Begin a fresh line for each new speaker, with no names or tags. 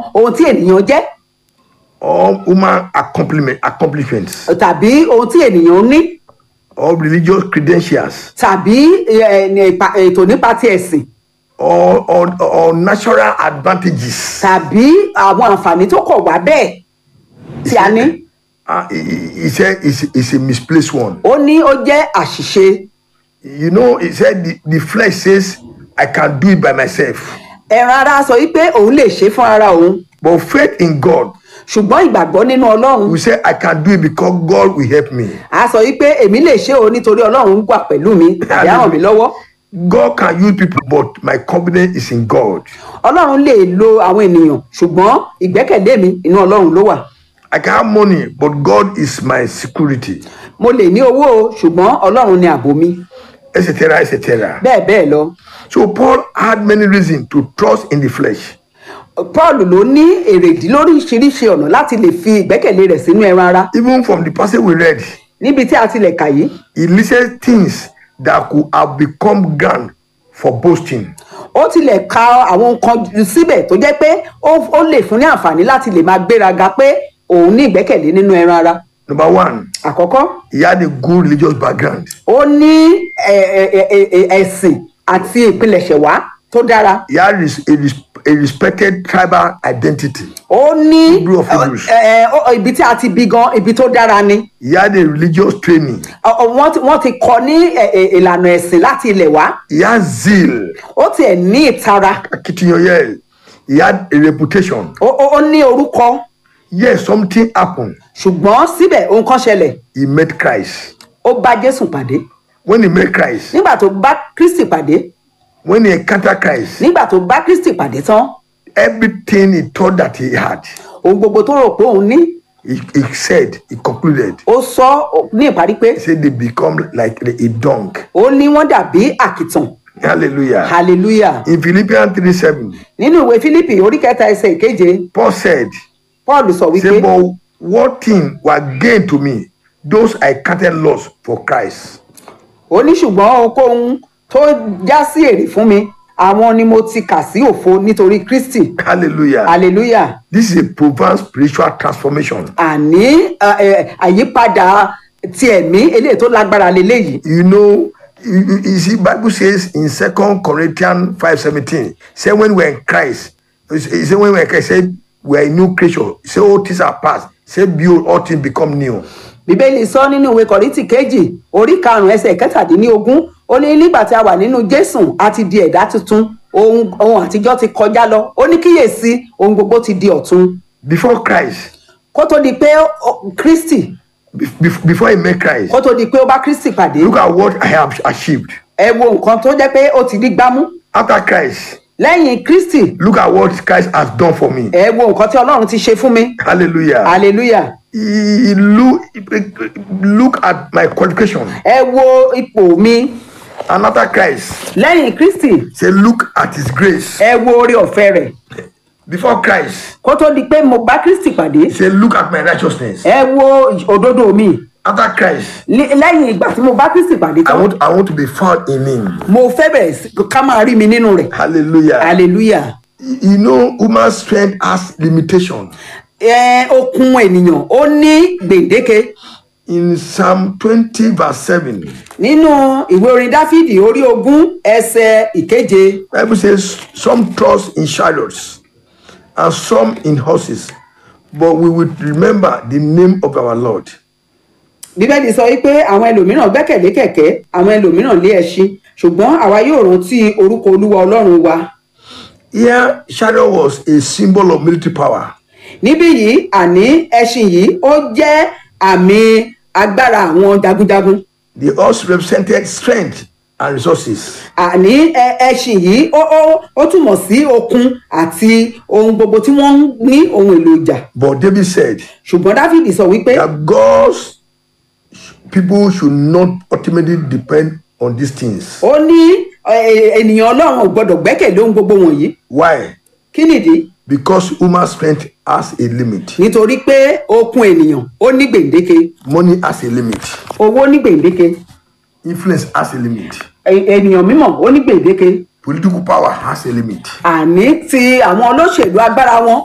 ohun tí ènìyàn jẹ́
or human accomplishment, accomplishments
tàbí ohun tí ènìyàn ní
or religious credentials
tàbí ẹ, ẹ, ìpa- ètò nípa ti ẹ̀sìn
or, or, or natural advantages.
tàbí àwọn àǹfààní tó kọ̀ wá bẹ́ẹ̀ tí a ní
Uh, he, he he said it's, it's a misplaced one.
ó ní ó jẹ́ àṣìṣe
You know, he said the, the flesh says, I can do it by myself.
ẹran ara sọ wípé òun lè ṣe fún ara òun
But faith in God,
ṣùgbọ́n ìgbàgbọ́ nínú ọlọ́run
we say, I can do it because God will help me.
a sọ wípé èmi lè ṣe o nítorí ọlọ́run wà pẹ̀lú mi tàbí á ràn mí lọ́wọ́
God can use people, but my confidence is in God.
ọlọ́run lè lo àwọn ènìyàn ṣùgbọ́n ìgbẹ́kẹ̀lé mi inú ọlọ́run ló wà
I can have money, but God is my security,
mo lè ní owó o ṣùgbọ́n ọlọ́run ni ààbò mi
etc., etc.
bẹ́ẹ̀ bẹ́ẹ̀ lọ
So Paul had many reasons to trust in the flesh.
paul ló ní èrèdí lóríṣiríṣi ọ̀nà láti lè fi ìgbẹ́kẹ̀lé rẹ̀ sínú ẹran ara
Even from the passage we read,
níbi tí a ti lè kà yìí
he listed things that could have become ground for boasting.
ó tilẹ̀ ka àwọn nǹkan síbẹ̀ tó jẹ́ pé ó ó lè fún ní àǹfààní láti lè máa gbéraga pé òun ní ìgbẹ́kẹ̀lé nínú ẹran ara
Number one,
àkọ́kọ́
he had a good religious background.
ó ní ẹ- ẹ- ẹ- ẹ- ẹ- ẹ̀sìn àti ìpilẹ̀ṣẹ̀ wá tó dára
He had res- a, res- a respected tribal identity.
ó ní
Hebrew of Hebrews.
ẹ- ẹ- ó- ibi tí a ti bí gan ibi tó dára ni
He had a religious training.
Ọ- ọ- wọ́n ti- wọ́n ti kọ́ ní ẹ- ẹ- ìlànà ẹ̀sìn láti ilẹ̀ wá
He had zeal.
ó tiẹ̀ ní ìtara
Akitiyan He had a reputation.
ó ó- ó ní orúkọ
Yes, something happened.
ṣùgbọ́n síbẹ̀ ohun kan ṣẹlẹ̀
He met Christ.
ó bá jésù pàdé
When he met Christ,
nígbà tó bá kristi pàdé
when he encountered Christ,
nígbà tó bá kristi pàdé tán
everything he thought that he had,
ohun gbogbo tó rò pé òun ní
he, he said, he concluded,
ó sọ ní ìparí pé
he said they become like a dung.
ó ní wọ́n dàbí àkìtàn
Hallelujah.
hallelujah
In Philippians 3 7,
nínú ìwé fílípì orí kẹta ẹsẹ̀ ìkeje
Paul said,
paul sọ wípé
Say, but what thing were gain to me? Those I counted loss for Christ.
ó ní ṣùgbọ́n ohunkóhun tó já sí èrè fún mi àwọn ni mo ti kà sí òfo nítorí kristi
Hallelujah.
hallelujah
This is a profound spiritual transformation.
àní ẹ, ẹ, àyípadà ti ẹ̀mí eléyìí tó lágbára leléyìí
You know, you, you you see, Bible says in Second Corinthians 5 17, say when we're in Christ, it say when we're in Christ, say we're a new creature. Say all things are past. Say behold, all things become new.
bíbélì sọ nínú ìwé kọ̀rìntì kejì orí karùnún ẹsẹ̀ kẹtàdínlógún ó ní nígbà tí a wà nínú jésù a ti di ẹ̀dá tuntun ohun ohun àtijọ́ ti kọjá lọ ó ní kíyèsí ohun gbogbo ti di ọ̀tun
Before Christ,
kó tó di pé ó- kristi
be- be- before he met Christ,
kó tó di pé ó bá kristi pàdé
look at what I have achieved.
ẹ wo nǹkan tó jẹ́ pé ó ti di gbámú
After Christ,
lẹ́yìn kristi
look at what Christ has done for me.
ẹ wo nǹkan tí ọlọ́run ti ṣe fún mi
Hallelujah.
hallelujah
He look, look at my qualification.
ẹ wo ipò mi
And after Christ,
lẹ́yìn kristi
say, look at his grace.
ẹ wo orí ọ̀fẹ́ rẹ̀
Before Christ,
kó tó di pé mo bá kristi pàdé
say, look at my righteousness.
ẹ wo òdodo mi
After Christ,
Lé- lẹ́yìn ìgbà tí mo bá kristi pàdé
I
tán
want, I want to be found in him.
mo fẹ́ bẹ̀rẹ̀ sí ká máa rí mi nínú rẹ̀
Hallelujah.
hallelujah
You know, human strength has limitation.
ẹ okun ènìyàn ó ní gbèǹdéke
In Psalm 20, verse 7,
nínú ìwé orin dáfídì orí ogún ẹsẹ ìkeje
Bible says, Some trust in chariots and some in horses, but we will remember the name of our Lord.
bíbélì sọ wípé àwọn ẹlòmíràn gbẹ́kẹ̀lé kẹ̀kẹ́ àwọn ẹlòmíràn lé ẹṣin ṣùgbọ́n àwa yóò rántí orúkọ olúwa ọlọ́run wa
Here, chariot was a symbol of military power.
níbí yìí àní ẹṣin yìí ó jẹ́ àmì agbára àwọn jagunjagun
The horse represented strength and resources.
àní ẹ- ẹṣin yìí ó ó ó túmọ̀ sí okun àti ohun gbogbo tí wọ́n ń ní ohun èlò ìjà
But David said
ṣùgbọ́n dáfídì sọ wípé
that God's people should not ultimately depend on these things.
ó ní ẹ, ènìyàn ọlọ́run ò gbọ́dọ̀ gbẹ́kẹ̀lé ohun gbogbo wọ̀nyí
Why?
kí nìdí
Because human strength has a limit.
nítorí pé okun ènìyàn ó ní gbèǹdéke
Money has a limit.
owó ní gbèǹdéke
Influence has a limit.
ẹ- ènìyàn mímọ̀ ó ní gbèǹdéke
Political power has a limit.
àní ti àwọn olóṣèlú agbára wọn